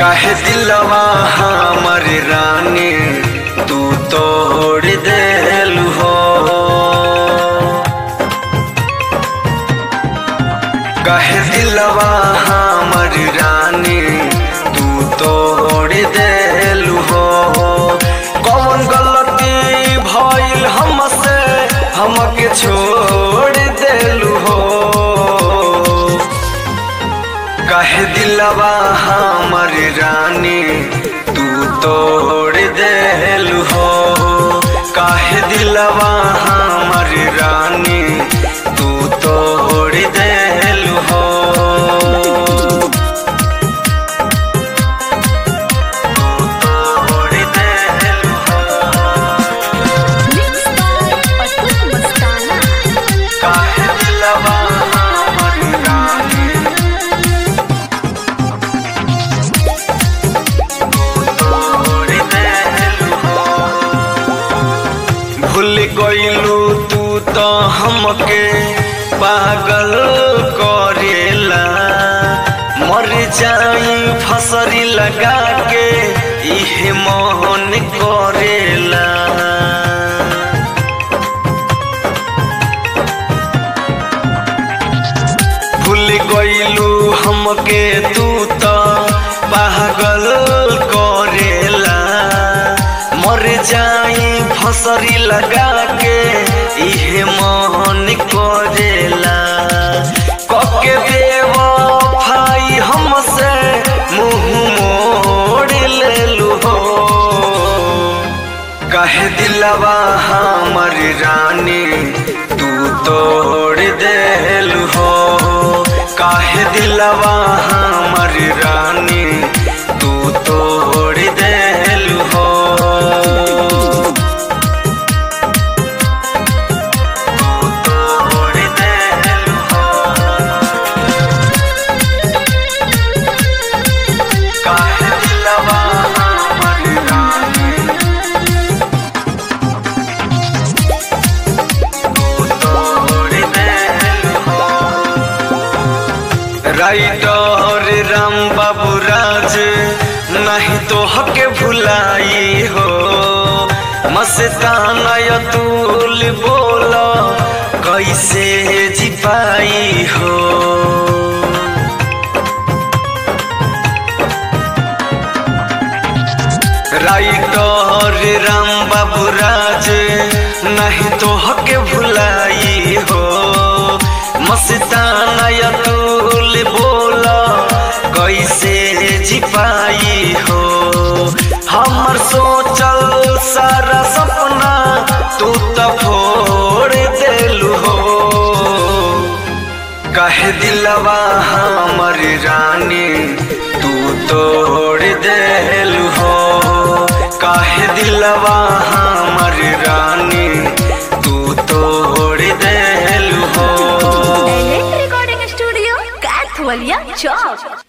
काहे दिलवा हमर रानी तू तोड़ देलू हो काहे दिलवा हमर रानी तू तोड़ देलू हो कौन गलती भइल हमसे हमके छोड़ देलू हो काहे दिलवा हमर रानी तू तोड़ देलू हो काहे दिलवा हमर रानी तू तोड़ देलू हो तोड़ देलू हो Mixed by Atul Mastana. काहे दिलवा हमर रानी तोड़ देलू हो भूल गईलू तू तो हमके पागल करेला मर जाई फसरी लगा के इहे मोहन करेला भूल गईलू हमके तू तो पागल करेला मर जाई फसरी लगा के इहे मोहन करेला कके देव भाई हमसे मुंह मोड़ लेलू हो काहे दिलवा हमर रानी तू तोड़ देलू हो काहे दिलवा हमर रानी तू तोड़ देलू हो तू तोड़ देलू हो काहे दिलवा हमर रानी राइटर राम बाबू राज नहीं तो हके भुलाई हो मस्ताना यतुल बोलो कैसे जी पाई हो राइटर राम बाबू राज नहीं तो हके भुलाई हो मस्ताना यतुल बोला कैसे जी पाई हो हमर सोचल सारा सपना तू तो फोड़ देलू हो काहे दिलवा हमर रानी तू तोड़ देलू हो काहे दिलवा हमर रानी तू तोड़ देलू हो Elect Recording Studio, Kathwalia, Chowk.